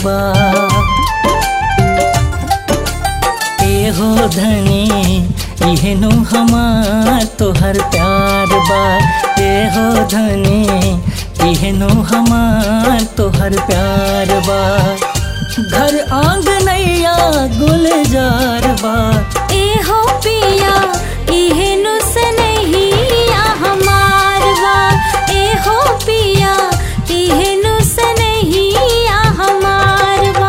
बा एहो धनी इहनु हमार तोहर प्यार बा एहो धनी इहनु हमार तोहर प्यार बा घर आंगनैया गुलजार बा एहो पिया इहेनु सनहिया हमार बा एहो पिया इहेनु सनहिया हमार बा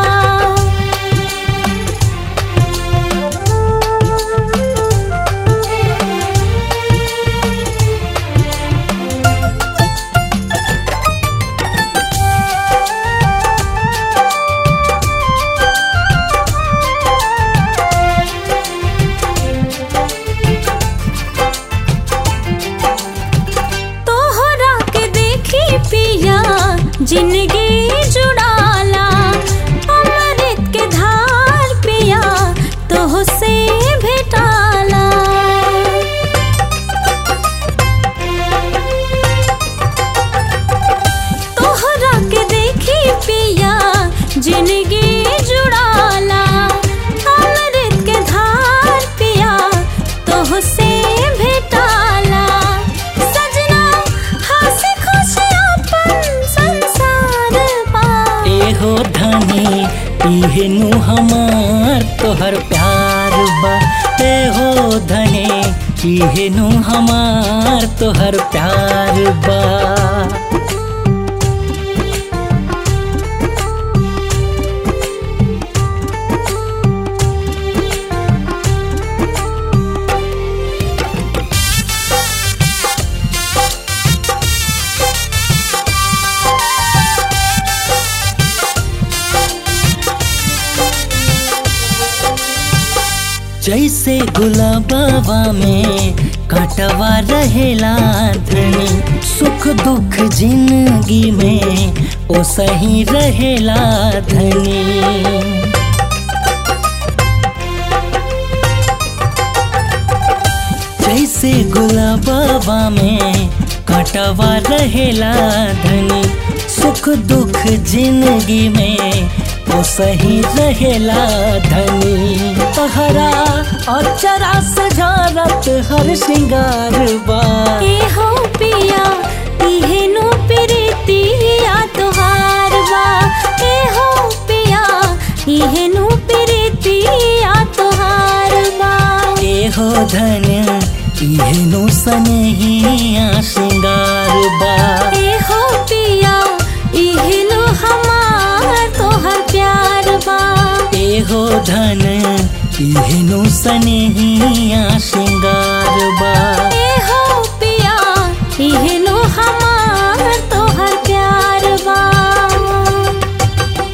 तोहरा के देखी पिया जिंदगी जुड़ाला अमृत के धार पिया तोह से भेटाला तोहरा के देखी पिया जिंदगी जुड़ाला अमृत के धार पिया तोह से भेटाला सजना हंसी खुशी अपन संसार पा एहो धनी इहनु हमार तोहर प्यार बा एहो धनी इहनु हमार तोहर प्यार बा जैसे गुलाबा में काटवा रहेला धनी सुख दुख जिंदगी में ओ सही रहेला धनी जैसे गुलाबा में काटवा रहेला धनी सुख दुख जिंदगी में ओ सही रहेला धनी तहरा अचरा सजारत हर श्रृंगार बा एहो पिया इहेनु प्रीतिया तोहार बा एहो पिया इहेनु प्रीतिया तोहार बा एहो धन इहनु सनहिया श्रृंगार बा एहो पिया इहेनु हमार तोहर प्यार बा एहो धन इहनु सनहिया श्रृंगार